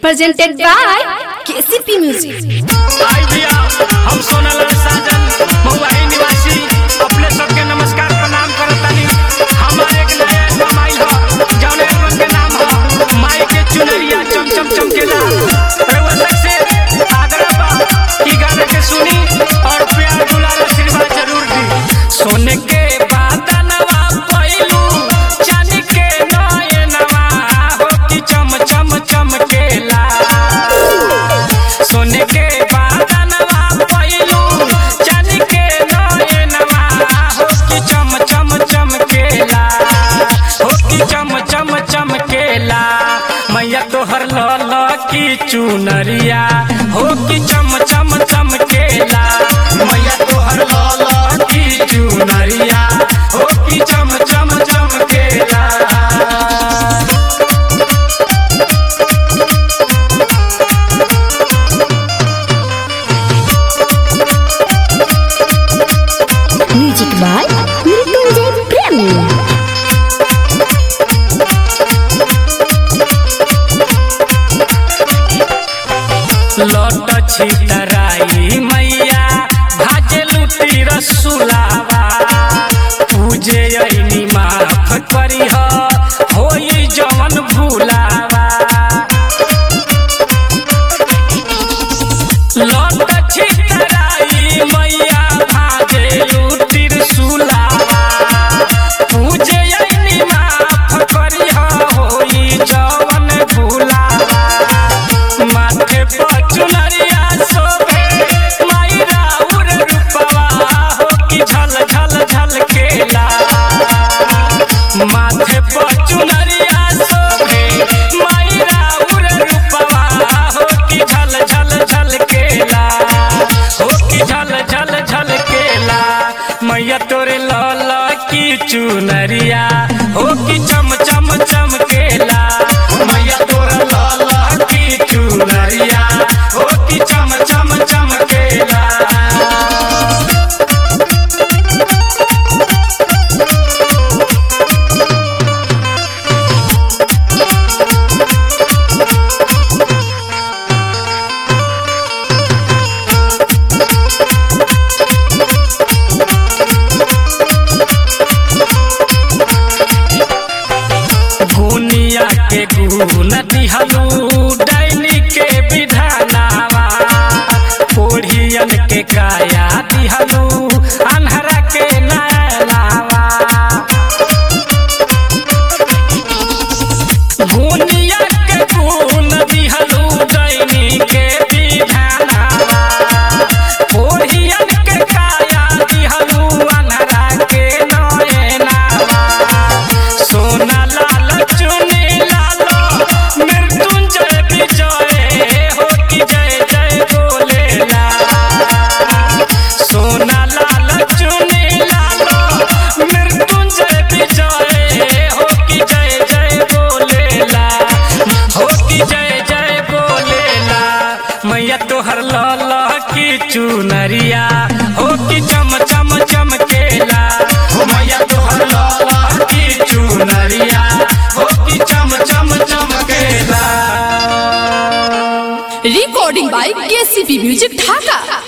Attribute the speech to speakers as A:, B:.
A: presented by KCP Music.
B: आई भैया हम सोनालाल साजन महुआही निवासी अपने सबके नमस्कार प्रणाम करतानी हमारे एक नया एल्बम आइल ह जौन एल्बम के नाम ह माई के चुनरिया चम चम चमकेला रउआ सबसे आग्रह बा कि गाना के सुनी और प्यार दुलार आशीर्वाद जरूर दी सोने के बादलवा पइलू चांदी के नयनवा हो कि चम चम चमकेला सोने के बादनवा पइलू चांदी के नयनवा हो कि चम चम चमकेला हो कि चम चम चमकेला मैया तोहर लल की चुनरिया हो कि चम चम चमकेला मैया तोहर लल की चुनरिया हो कि चम चम चमकेला
A: Music by Mrityunjay Premi.
B: लौट छितराई मैया भाजे लुटी रसुलावा पूजे अइनी माफ करी होई जवन भूलावा लौट छितराई मैया भाजे लुटी रसुलावा पूजे अइनी माफ करी होई जवन भूलावा माथे पर चुनरिया शोभे मायरा उर रूपवा हो कि झल झल झल केला माथे पर चुनरिया शोभे मायरा उर रूपवा हो कि झल झल झल केला हो कि झल झल झल केला मैया तोरे लाल की चुनरिया हो कि चम चम चमकेला मैया तोरे लाल की चुनरिया हो कि चम चम चमकेला गुनिया के गुण दिहलू डैनी के विधानावा कोढ़ियन के काया दिहलू अन्हरा के नयनावा गुनिया के गुण दिहलू डैनी के विधानावा कोढ़ियन के काया दिहलू अन्हरा के नयनावा सोना लाल चुनी लालो मृत्युंजय विजय हो कि जय जय बोलेला सोना लाल चुनी लालो मृत्युंजय विजय हो कि जय जय बोलेला हो कि जय जय बोलेला मैया तोहर लाल की चुनरिया हो कि चम चम चमकेला हो मैया तोहर लाल की चुनरिया हो कि चम चम चमकेला
A: Recording by KCP Music Dhaka.